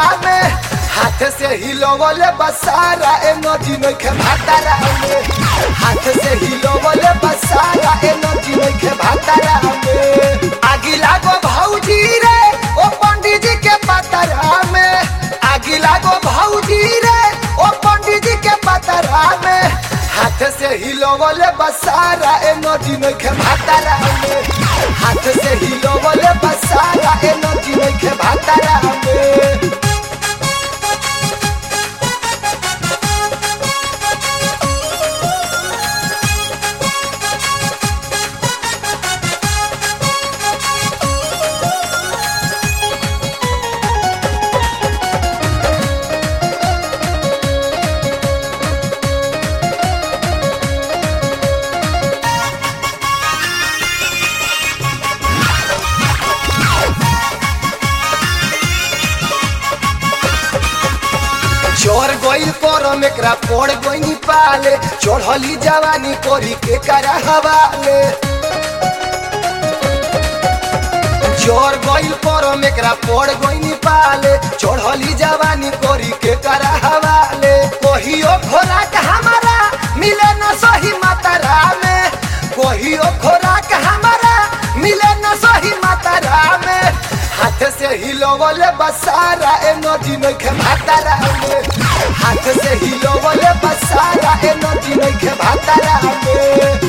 भातारा में हाथ से हिलोवले बसारा एनर्जी नइखे भातारा में हाथ से हिलोवले बसारा एनर्जी नइखे भातारा में आगी लागो भौजी रे ओ पंडित जी के पतरा में आगी लागो भौजी रे ओ पंडित जी के पतरा में हाथ से हिलोवले बसारा एनर्जी नइखे भातारा में हाथ से हिलोवले बसारा एनर्जी नइखे भातारा में चोर गोइल पर एकरा पड़ गोइनी पाले चढ़ली जवानी कोरी के करा हवाले चोर गोइल पर एकरा पड़ गोइनी पाले चढ़ली जवानी कोरी के करा हवाले कहियो खोराक हमारा मिले न सही मातारा में कहियो खोराक हमारा मिले न सही मातारा में हाथ से हिलोवले बसारा एनर्जी नइखे भातारा में हाथ से हिलोवले बसारा एनर्जी नइखे भातारा में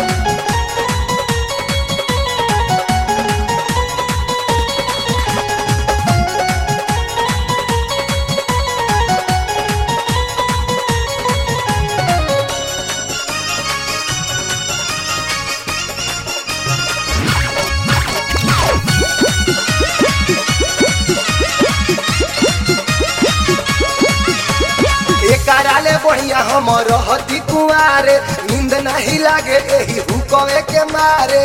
एकराले बढ़िया हम रहती कुआरे नींद नहीं लागे एही हुकवे के मारे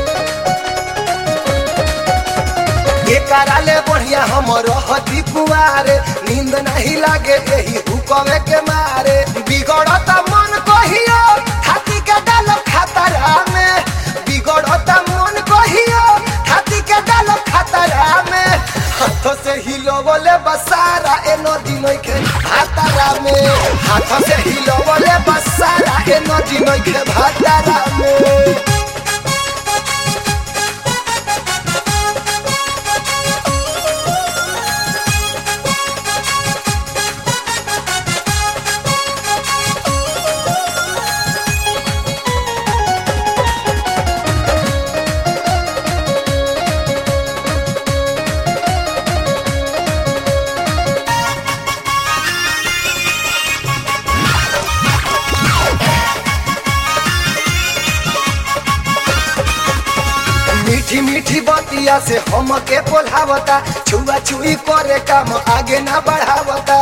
एकराले बढ़िया हम रहती कुआरे नींद नहीं लागे एही हुकवे के मारे बिगड़त मन कहियो हाथी के डाल खतरा में बिगड़त मन कहियो हाथी के डाल खतरा में हाथ से हिलोवले बसारा एनर्जी नइखे भातारा में हाथ से हिलोवले बसारा एनर्जी नइखे भातारा में मीठी मीठी बतिया से हम के बोलावता छुआ छुई करे काम आगे ना बढ़ावता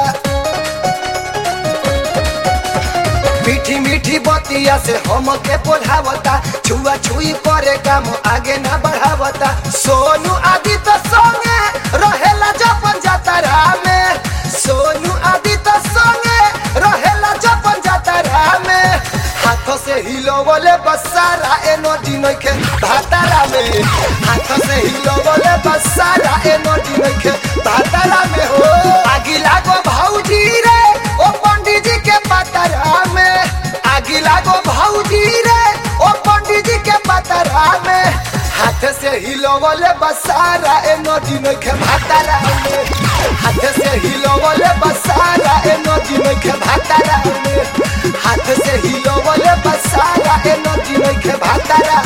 मीठी मीठी बतिया से हम के बोलावता छुआ छुई करे काम आगे ना बढ़ावता सोनू आदि तो संगे रहेला जपन जातरा में सोनू आदि तो संगे रहेला जपन जातरा में हाथ से हिलोवले बसारा एनर्जी नइखे भातारा में हाथ से हिलोवले बसारा एनर्जी नइखे भातारा में हो आगी लागो भौजी रे ओ पंडित जी के पतरा में आगी लागो भौजी रे ओ पंडित जी के पतरा में हाथ से हिलोवले बसारा एनर्जी नइखे भातारा में हाथ से हिलोवले बसारा एनर्जी नइखे भातारा में हाथ से हिलोवले बसारा एनर्जी नइखे भातारा